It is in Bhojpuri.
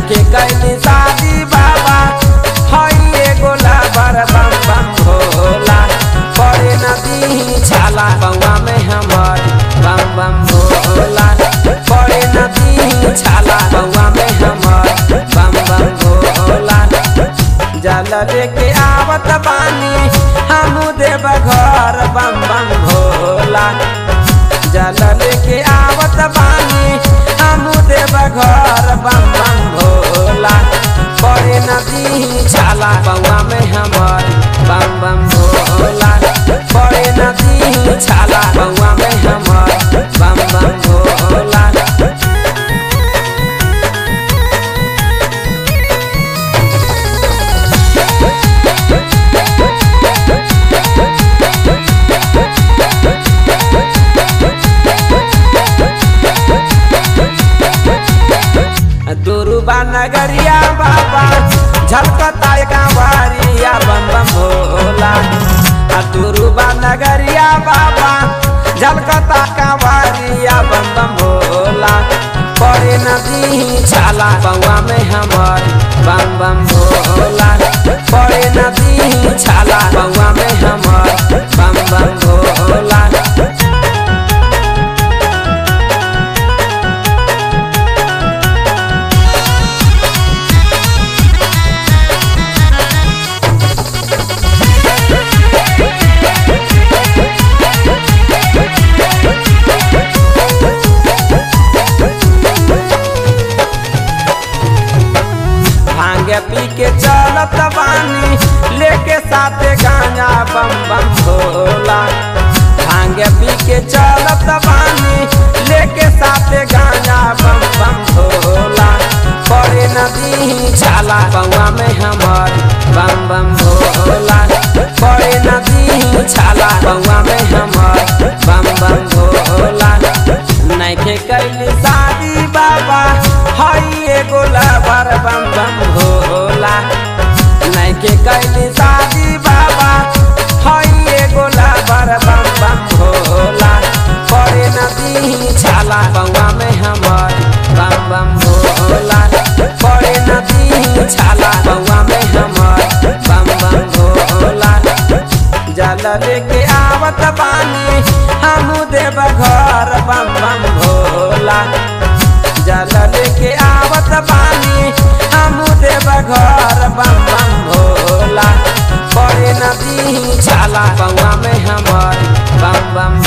नैखे कैली शादी बाबा हई एगो लाबर बम बम भोला पड़े नदी छाला बउआ में हमर बम बम भोला पड़े नदी छाला बउआ में हमर बम बम भोला जल लेके आवत बानी हमू देव घर बम बम भोला जल लेके आवत बानी हमू देव घर बम बम भोला बड़े नदी छाला बउआ में हमर बम बम भोला बड़े नदी छाला बउआ में हमर बम बम भोला दुरुबा नगरिया बाबा झलकता कांवरिया बम बम भोला आ दुरुबा नगरिया बाबा झलकता कांवरिया बम बम भोला पड़े नदी छाला बउआ में हमर बम बम भोला पड़े नदी छाला बउआ में हमर बम बम भोला भांगे पी के चलत बानी लेके साथे गांजा बम बम भोला भांगे पी के चलत बानी लेके साथे गांजा बम बम भोला पड़े नदी छाला बउआ में हमर बम बम भोला पड़े नदी छाला बउआ में हमर बम बम भोला नैखे कैली शादी बाबा हई एगो लवर बम बम भोला नैखे कैली शादी बाबा हई एगो लवर बम बम भोला पड़े नदी छाला बउआ में हमर बम बम भोला पड़े नदी छाला बउआ में हमर बम बम भोला जल लेके आवत बानी हमू देव घर बम बम भोला जल लेके आवत बानी हमू देव घर बम बम भोला पड़े नदी छाला बउआ में हमर बम बम